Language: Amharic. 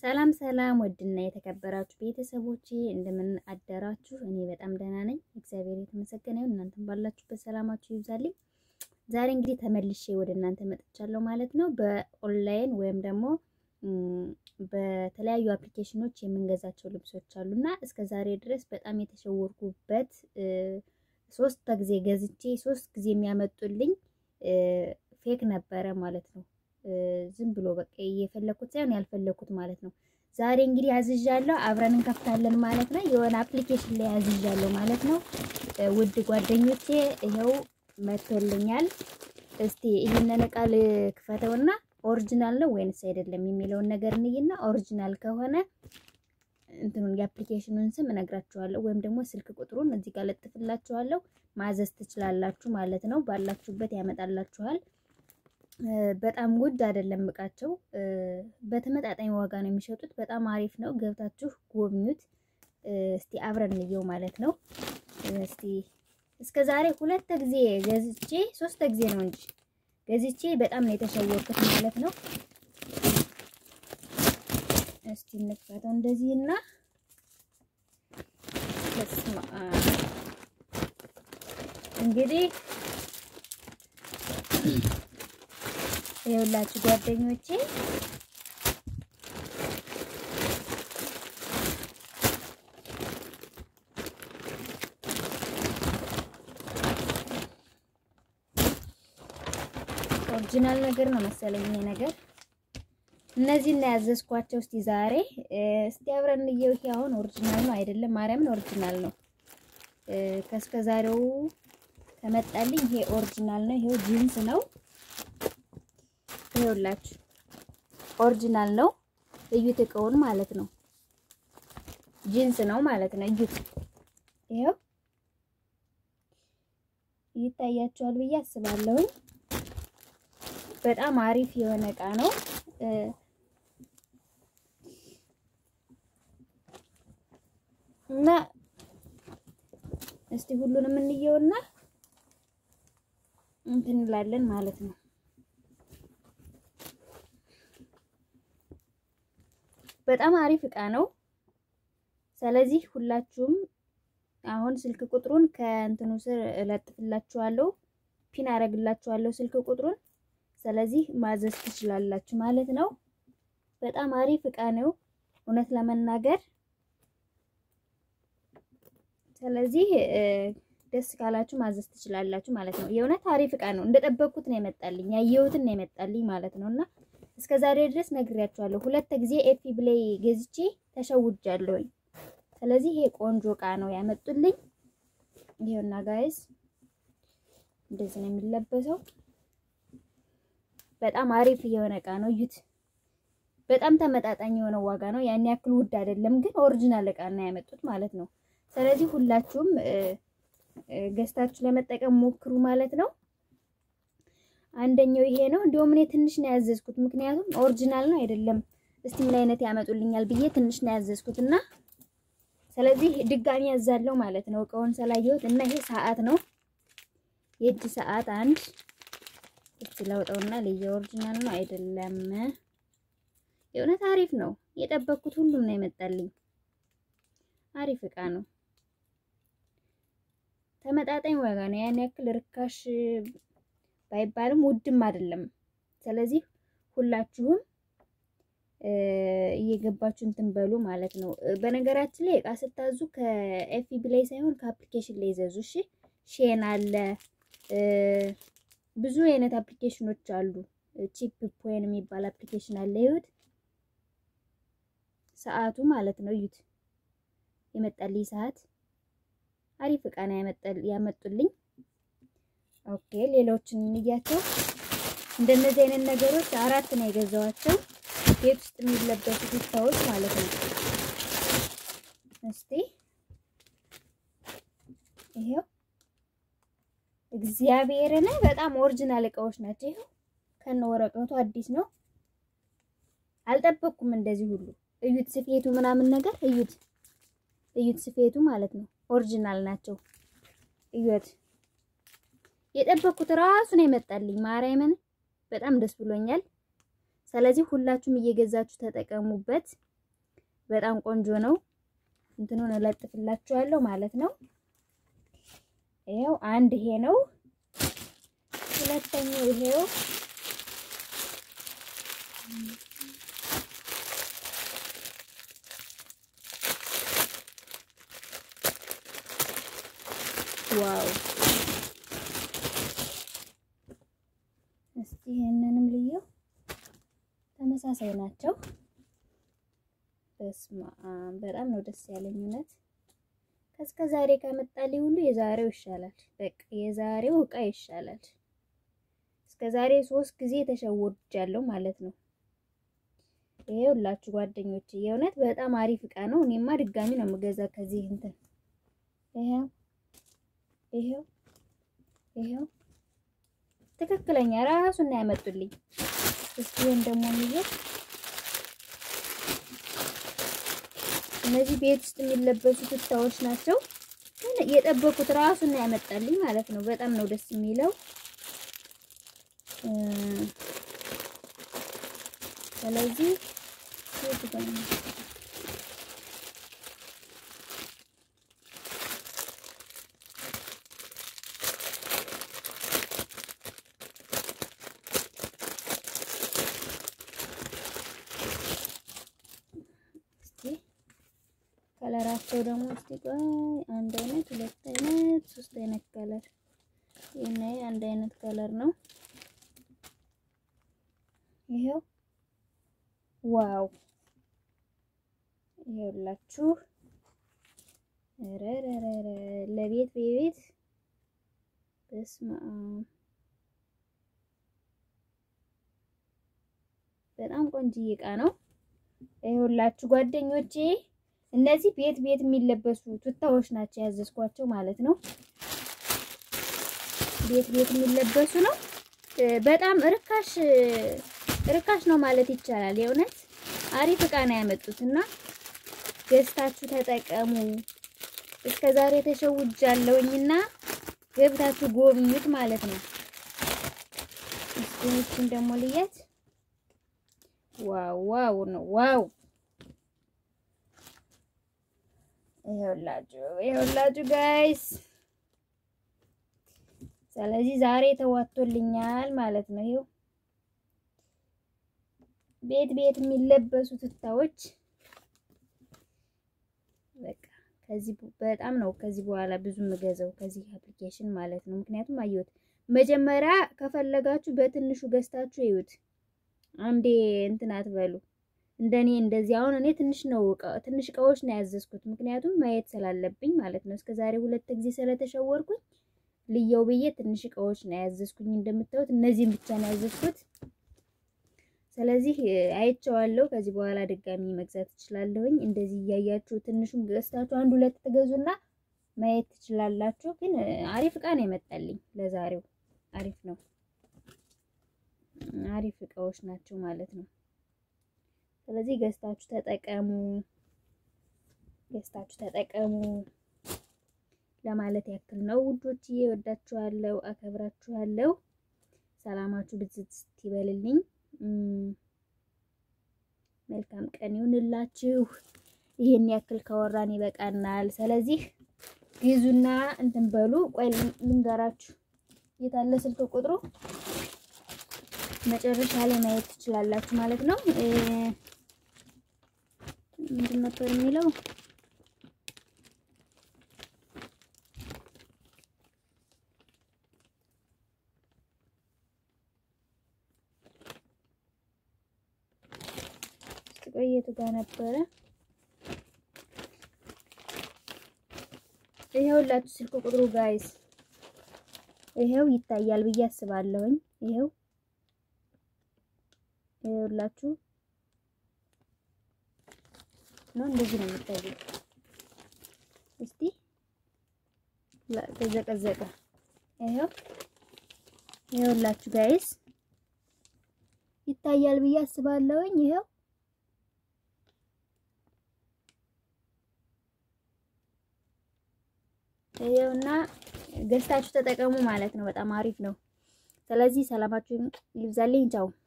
ሰላም ሰላም፣ ውድና የተከበራችሁ ቤተሰቦቼ እንደምን አደራችሁ? እኔ በጣም ደህና ነኝ፣ እግዚአብሔር የተመሰገነ ይሁን። እናንተም ባላችሁበት ሰላማችሁ ይብዛልኝ። ዛሬ እንግዲህ ተመልሼ ወደ እናንተ መጥቻለሁ ማለት ነው። በኦንላይን ወይም ደግሞ በተለያዩ አፕሊኬሽኖች የምንገዛቸው ልብሶች አሉና እስከ ዛሬ ድረስ በጣም የተሸወርኩበት ሶስት ጊዜ ገዝቼ ሶስት ጊዜ የሚያመጡልኝ ፌክ ነበረ ማለት ነው። ዝም ብሎ በቃ የፈለኩት ሳይሆን ያልፈለኩት ማለት ነው። ዛሬ እንግዲህ አዝዣለሁ፣ አብረን እንከፍታለን ማለት ነው። የሆነ አፕሊኬሽን ላይ አዝዣለሁ ማለት ነው። ውድ ጓደኞቼ ይኸው መጥቶልኛል። እስቲ ይህንን እቃ ልክፈተውና ኦሪጂናል ነው ወይንስ አይደለም የሚለውን ነገር እንይና ኦሪጂናል ከሆነ እንትኑን የአፕሊኬሽኑን ስም እነግራችኋለሁ ወይም ደግሞ ስልክ ቁጥሩን እዚህ ጋር ለጥፍላችኋለሁ። ማዘዝ ትችላላችሁ ማለት ነው። ባላችሁበት ያመጣላችኋል። በጣም ውድ አይደለም እቃቸው፣ በተመጣጣኝ ዋጋ ነው የሚሸጡት። በጣም አሪፍ ነው። ገብታችሁ ጎብኙት። እስቲ አብረን እንየው ማለት ነው። እስቲ እስከ ዛሬ ሁለት ጊዜ ገዝቼ ሶስት ጊዜ ነው እንጂ ገዝቼ በጣም ነው የተሸወርኩት ማለት ነው። እስቲ እንክፈተው እንደዚህ እና እንግዲህ የሁላችሁ ጓደኞቼ ኦሪጂናል ነገር ነው መሰለኝ ይሄ ነገር። እነዚህ እና ያዘዝኳቸው እስቲ ዛሬ እስቲ አብረን እንየው። ይሄ አሁን ኦሪጂናል ነው አይደለም? ማርያምን ኦሪጂናል ነው። ከእስከ ዛሬው ከመጣልኝ ይሄ ኦሪጂናል ነው። ይሄው ጂንስ ነው። ይኸውላችሁ ኦሪጂናል ነው። እዩት፣ እቃውን ማለት ነው። ጂንስ ነው ማለት ነው። እዩት፣ ይኸው ይታያችኋል ብዬ አስባለሁኝ። በጣም አሪፍ የሆነ እቃ ነው። እና እስቲ ሁሉንም እንየውና እንትን እንላለን ማለት ነው። በጣም አሪፍ እቃ ነው። ስለዚህ ሁላችሁም አሁን ስልክ ቁጥሩን ከእንትኑ ስር እለጥፍላችኋለሁ፣ ፒን አረግላችኋለሁ ስልክ ቁጥሩን። ስለዚህ ማዘዝ ትችላላችሁ ማለት ነው። በጣም አሪፍ እቃ ነው እውነት ለመናገር። ስለዚህ ደስ ካላችሁ ማዘዝ ትችላላችሁ ማለት ነው። የእውነት አሪፍ እቃ ነው። እንደጠበቅኩት ነው የመጣልኝ፣ ያየሁትን ነው የመጣልኝ ማለት ነውና እስከ ዛሬ ድረስ ነግሬያችኋለሁ። ሁለት ጊዜ ኤፒ ብላይ ገዝቼ ተሸውጃለሁኝ። ስለዚህ ይሄ ቆንጆ እቃ ነው ያመጡልኝ። ይሄውና ጋይስ እንደዚህ ነው የሚለበሰው። በጣም አሪፍ የሆነ እቃ ነው። እዩት። በጣም ተመጣጣኝ የሆነ ዋጋ ነው። ያን ያክል ውድ አይደለም፣ ግን ኦሪጂናል እቃ ነው ያመጡት ማለት ነው። ስለዚህ ሁላችሁም ገዝታችሁ ለመጠቀም ሞክሩ ማለት ነው። አንደኛው ይሄ ነው። እንዲሁም እኔ ትንሽ ነው ያዘዝኩት፣ ምክንያቱም ኦሪጂናል ነው አይደለም፣ እስቲ ምን አይነት ያመጡልኛል ብዬ ትንሽ ነው ያዘዝኩት እና ስለዚህ ድጋሚ ያዛለው ማለት ነው እቃውን ስላየሁት እና ይሄ ሰዓት ነው የእጅ ሰዓት አንድ እስቲ ለውጠውና ለየ ኦሪጂናል ነው አይደለም። የእውነት አሪፍ ነው። የጠበቅኩት ሁሉም ነው የመጣልኝ። አሪፍ እቃ ነው። ተመጣጣኝ ዋጋ ነው። ያን ያክል ርካሽ ባይባልም ውድም አይደለም። ስለዚህ ሁላችሁም እየገባችሁ እንትን በሉ ማለት ነው። በነገራችን ላይ እቃ ስታዙ ከኤፍቢ ላይ ሳይሆን ከአፕሊኬሽን ላይ ይዘዙ። እሺ ሼን አለ ብዙ አይነት አፕሊኬሽኖች አሉ። ቺፕ ፖይን የሚባል አፕሊኬሽን አለ። ይሁት ሰዓቱ ማለት ነው። እዩት የመጣልኝ ሰዓት አሪፍ እቃ ነው ያመጡልኝ። ኦኬ ሌሎችን እንያቸው። እንደነዚህ አይነት ነገሮች አራት ነው የገዛዋቸው ቤት ውስጥ የሚለበሱ ቱታዎች ማለት ነው። እስቲ ይሄው እግዚአብሔርን በጣም ኦሪጂናል እቃዎች ናቸው። ይሄው ከነ ወረቀቱ አዲስ ነው። አልጠበቅኩም እንደዚህ ሁሉ። እዩት ስፌቱ ምናምን ነገር እዩት፣ እዩት ስፌቱ ማለት ነው። ኦሪጂናል ናቸው። እዩት የጠበቅኩት ራሱ ነው የመጣልኝ። ማርያምን በጣም ደስ ብሎኛል። ስለዚህ ሁላችሁም እየገዛችሁ ተጠቀሙበት። በጣም ቆንጆ ነው። እንትኑን እለጥፍላችኋለሁ ማለት ነው። ይሄው አንድ ይሄ ነው። ሁለተኛው ይሄው ዋው እስቲ ይሄንንም ልየው። ተመሳሳይ ናቸው። በስማ በጣም ነው ደስ ያለኝ እውነት። ከእስከ ዛሬ ከመጣልኝ ሁሉ የዛሬው ይሻላል። በቃ የዛሬው እቃ ይሻላል። እስከ ዛሬ ሶስት ጊዜ ተሸውጃለሁ ማለት ነው። ይሄ ሁላችሁ ጓደኞቼ የእውነት በጣም አሪፍ እቃ ነው። እኔማ ድጋሚ ነው የምገዛ ከዚህ እንትን ይሄው ይሄው ይሄው ትክክለኛ ራሱን ነው ያመጡልኝ። እስኪ ይሄን ደግሞ የሚይዘው እነዚህ ቤት ውስጥ የሚለበሱ ቱታዎች ናቸው። ግን የጠበቁት ራሱን ነው ያመጣልኝ ማለት ነው። በጣም ነው ደስ የሚለው። ስለዚህ ከለራቸው ደግሞ እስቲ ቆይ አንድ አይነት፣ ሁለት አይነት፣ ሶስት አይነት ከለር ይሄን አንድ አይነት ከለር ነው። ይሄው ዋው! ይሄውላችሁ ረረረረ ለቤት ቤት በስመ አብ በጣም ቆንጆዬ እቃ ነው። ይሄውላችሁ ጓደኞቼ እነዚህ ቤት ቤት የሚለበሱ ቱታዎች ናቸው ያዘዝኳቸው ማለት ነው። ቤት ቤት የሚለበሱ ነው። በጣም ርካሽ ርካሽ ነው ማለት ይቻላል። የእውነት አሪፍ እቃ ነው ያመጡት እና ገዝታችሁ ተጠቀሙ። እስከ ዛሬ ተሸውጃለሁኝና ገብታችሁ ጎብኙት ማለት ነው። እስኪ ደግሞ ልያት። ዋው ዋው ነው ዋው ይኸውላችሁ ይኸውላችሁ ጋይስ፣ ስለዚህ ዛሬ ተዋቶልኛል ማለት ነው። ይኸው ቤት ቤት የሚለበሱ ቱታዎች በቃ ከዚህ በጣም ነው ከዚህ በኋላ ብዙ የምገዛው ከዚህ አፕሊኬሽን ማለት ነው። ምክንያቱም አየሁት መጀመሪያ ከፈለጋችሁ በትንሹ ገዝታችሁ ይዩት። አንዴ እንትን አትበሉ። እንደኔ እንደዚህ አሁን እኔ ትንሽ ነው ትንሽ እቃዎች ነው ያዘዝኩት፣ ምክንያቱም ማየት ስላለብኝ ማለት ነው። እስከዛሬ ሁለት ጊዜ ስለተሸወርኩኝ ልየው ብዬ ትንሽ እቃዎች ነው ያዘዝኩኝ። እንደምታዩት እነዚህን ብቻ ነው ያዘዝኩት። ስለዚህ አይቼዋለሁ። ከዚህ በኋላ ድጋሚ መግዛት ትችላለሁኝ። እንደዚህ እያያችሁ ትንሹን ገዝታችሁ አንድ ሁለት ትገዙና ማየት ትችላላችሁ። ግን አሪፍ እቃ ነው የመጣልኝ ለዛሬው። አሪፍ ነው፣ አሪፍ እቃዎች ናቸው ማለት ነው። ስለዚህ ገዝታችሁ ተጠቀሙ፣ ገዝታችሁ ተጠቀሙ ለማለት ያክል ነው ውዶችዬ። ወዳችኋለሁ፣ አከብራችኋለሁ። ሰላማችሁ ብዝት ይበልልኝ። መልካም ቀን ይሁንላችሁ። ይሄን ያክል ካወራን ይበቃናል። ስለዚህ ግዙና እንትን በሉ። ቆይ ልንገራችሁ፣ የታለ ስልክ ቁጥሩ መጨረሻ ላይ ማየት ትችላላችሁ ማለት ነው። ምንድን ነበር የሚለው? ቆየቱ ጋር ነበረ። ይሄውላችሁ ስልክ ቁጥሩ ጋይስ፣ ይሄው ይታያል ብዬ አስባለሁኝ። ይሄው ይሄውላችሁ ነው እንደዚህ ነው የሚታየው። እስቲ ተዘቀዘቀ። ይሄው ይሄውላችሁ ጋይስ ይታያል ብዬ አስባለሁኝ። ይሄው ይሄውና ገዝታችሁ ተጠቀሙ ማለት ነው። በጣም አሪፍ ነው። ስለዚህ ሰላማችሁን ይብዛልኝ። ቻው